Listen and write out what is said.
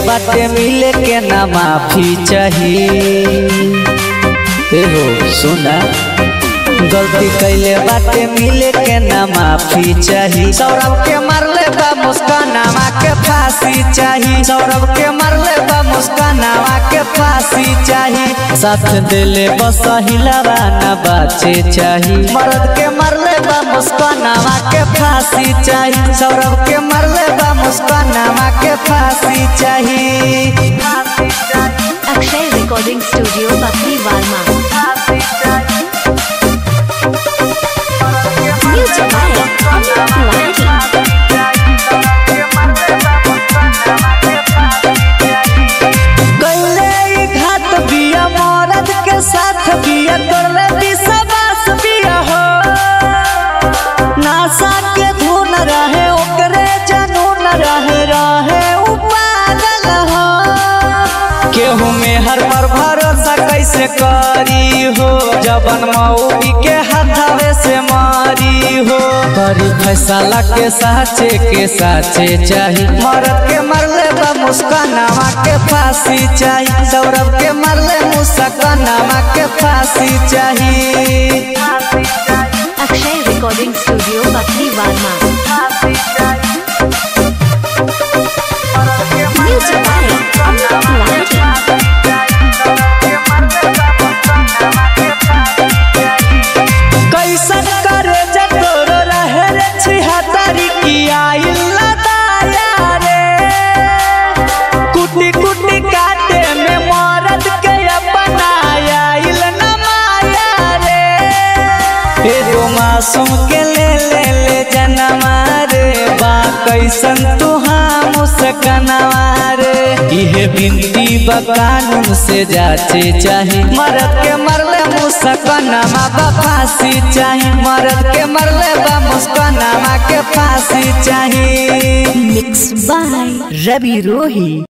बाटे मिले के ना माफी चाहिए एहो सुना गलती कैले बाटे मिले के ना माफी चाही सौरभ के मरले बा मुस्कानावा के फांसी चाही सौरभ के मरले बा मुस्कानावा के फांसी चाही साथ दिले बस हिलावा ना बाचे चाही मर्द के मरले बा मुस्कानावा के फांसी चाही सौरभ के मरले बा मुस्कानावा के फांसी चाही अक्षय रिकॉर्डिंग स्टूडियो बकरी वार्मा म्यूजिक बाय अमित तिवारी कैले ई घात बिया मरद के साथ बिया करले विश्वास बिया हो नासा के धुन रहे ओकरे जनून रहे रहे उ पागल हो केहू में हर पर भरोसा कैसे करी हो जबन मऊबी के हाथावे से मारी हो करी फैसला के साचे के साचे चाही मरद के मरले बा मुस्कानावा के फांसी चाही सौरभ के मरले मुस्कानावा के फांसी चाही अक्षय रिकॉर्डिंग स्टूडियो बकरी वार्मा म्यूजिक बाय अमित तिवारी कैसन करे जतोरो रहे रे छिहत्तरी की आइल दाया रे कुटी कुटी काटे में मरद के अपनाया इल न माया रे एगो मासूम के ले ले ले जनमा रे बा कैसन तुहा मुस्कनवा रे इहे बिनती बा कानून से जाचे चाही मरद के मरले मुस्कनमा बा फांसी चाही मरद के मरले बा मुस्कनमा के फांसी चाही मिक्स बाय रवि रोही